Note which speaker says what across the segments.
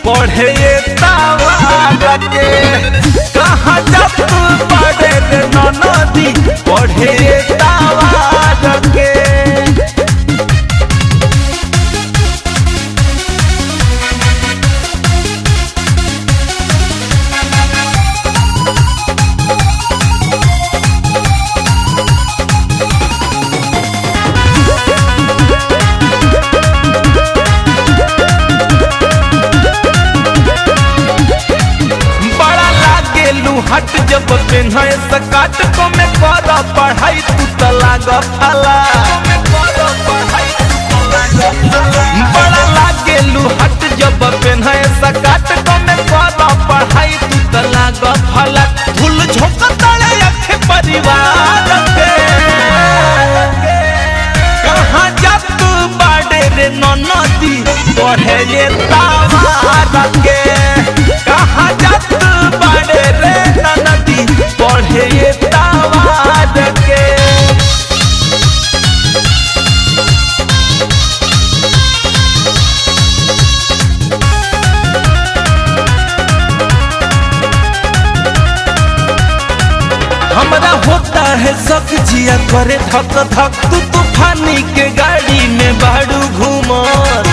Speaker 1: पढ़े ये तावा के कहाँ जब पढ़े रे नदी पढ़े ये तावा के बड़ा लागे लुहट जब पेन्हे सकाट को में कर पढ़ाई तू त लाग फला बड़ा लागे लुहट जब पेन्हे सकाट को में कर पढ़ाई तू त लाग फला धूल झोंक तले अखे परिवार के कहाँ जात बाड़े रे नदी पढ़े ये तावा के कहाँ जात बाड़े रे नदी पढ़े ये तावा के हमरा होता है शक जिया करे धक धक तू तूफानी के गाड़ी में बाड़ू घूमर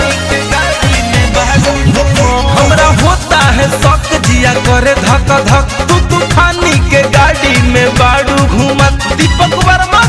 Speaker 1: हमरा होता है शक जिया करे धक धक तू तूफानी के गाड़ी में बाड़ू घूमत दीपक वर्मा